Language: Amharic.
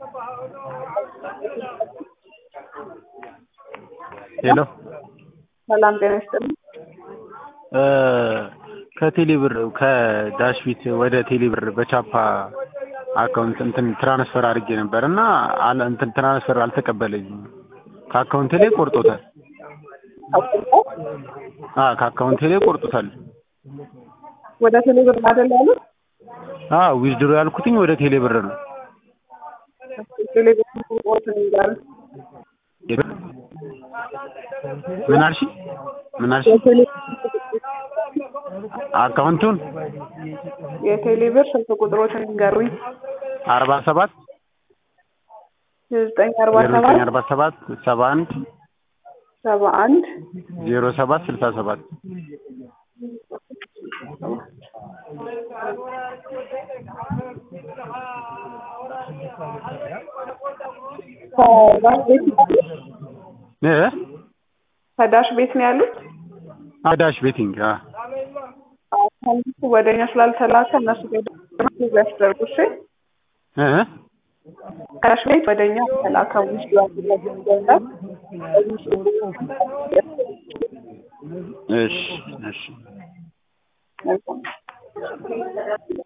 ሄሎ ሰላም ጤና ይስጥልኝ። ከቴሌብር ከዳሽቢት ወደ ቴሌብር በቻፓ አካውንት እንትን ትራንስፈር አድርጌ ነበር እና አለ እንትን ትራንስፈር አልተቀበለኝም። ከአካውንቴ ላይ ቆርጦታል። አ ከአካውንቴ ላይ ቆርጦታል። ወደ ቴሌብር አይደል ያሉት? አ ዊዝድሮ ያልኩትኝ ወደ ቴሌብር ነው። ቴሌብር ቁጥሮትን ይላል። ምን አልሽ? ምን አልሽ? አካውንቱን የቴሌብር ስልክ ቁጥሮችን ይንገሩኝ። አርባ ሰባት ዘጠኝ አርባ ዜሮ ሰባት ዘጠኝ አርባ ሰባት ሰባ አንድ ሰባ አንድ ዜሮ ሰባት ስልሳ ሰባት ከዳሽ ቤት እ ከዳሽ ቤት ነው ያሉት። አዳሽ ቤቲንግ አ ከእነሱ ወደ እኛ ስላልተላከ እነሱ ጋ ያስደርጉ እሺ። እ ከዳሽ ቤት ወደ እኛ ተላከ ውስጥ ያሉበት ገንዘብ እሺ እሺ መልካም